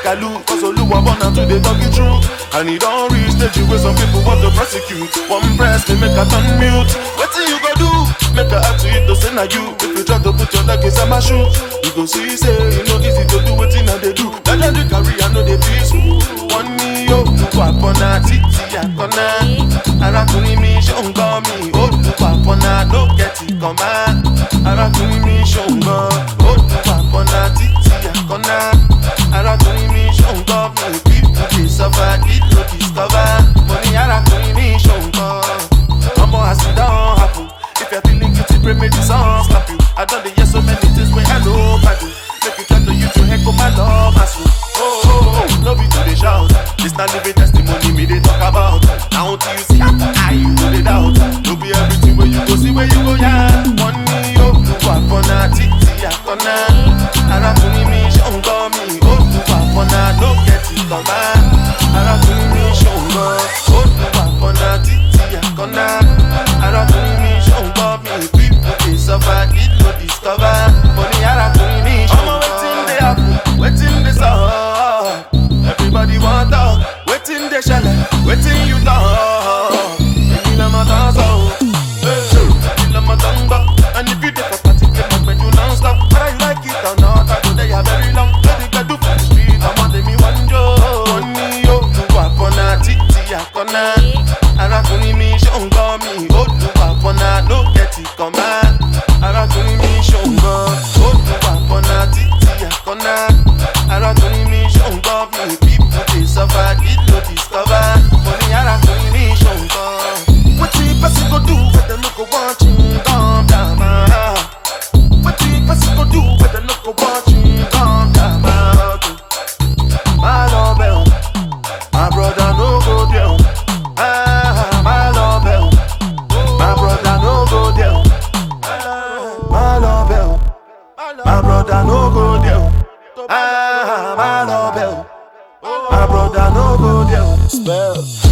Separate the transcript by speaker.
Speaker 1: I look. Cause Oluwa born am to dey talk you true. And he don't reach stage where some people want to prosecute. One press me make a turn mute. Wetin you go do? Make a act to it to say na you. If you try to put your leg inside my shoe, you go see say e no easy to do wetin I dey do. Na dem dey carry I no dey peaceful. Wọ́n ní olùkọ́ àpọ̀nà títí àkọ́nà. Arákùnrin mi ṣó ń gbọ́ mi. Olùkọ́ àpọ̀nà ló kẹ́tì kan máa. Arákùnrin mi ṣó ń gbọ́. Olùkọ́ àpọ̀nà títí àkọ́nà. Arákùnrin mi ṣó ń gbọ́ mi. People dey suffer, it no discover. Mo ní arákùnrin mi ṣó ń gbọ́. Ọmọ àsìdán happen. If you're feeling guilty, pray make the song slap you. I done the hear so many things when I know I do. Make you try to use your head, go my love, my soul. Oh, oh, oh, no be to the shout. This not living testimony, me they talk about. Now till you see how you do the doubt. No be everything where you go see where you go, yeah. One knee, oh, you walk on a titi, I gonna. Arákùnrin mi ṣó ń gbọ́ mi, ó tún wà fọ́nà, ló kẹ́tì kan bá. Arákùnrin mi ṣó ń gbọ́, ó tún wà fọ́nà, títí àkọ́nà. Arákùnrin mi ṣó ń gbọ́ mi, people dey suffer, it no discover. Mo ní arákùnrin mi ṣó ń gbọ́. Ọmọ wetin dey happen, wetin dey sup? Everybody wan talk, wetin dey ṣẹlẹ̀, wetin you talk? Èmi lọmọ tán sọ o, èmi lọmọ tán ń gbọ́. And if you dey for party, play my gbedu non-stop. Whether you like it or not, I go there ya very long. Play the gbedu for the street, ọmọ tèmi wọ́n ń jó. Wọ́n ní olùwà fọ́nà títí àkọ́nà. Arákùnrin mi ṣó ń gbọ́ mi, olùwà fọ́nà ló kẹ́tì kan bá. Arákùnrin mi ṣó ń gbọ́, olùwà fọ́nà títí àkọ́nà. Arákùnrin mi ṣó ń gbọ́ mi, people dey suffer, it no discover. Mo ní arákùnrin mi ṣó ń gbọ́. Wetin person go do when dem no go want you calm down my heart? Wetin person go do when dem no go want you calm down my heart? My love, eh, my brother no go there. Ah, my love, eh, my brother no go there. My love, eh, my brother no go there. Ah, my love, eh, my brother no go there. Spell.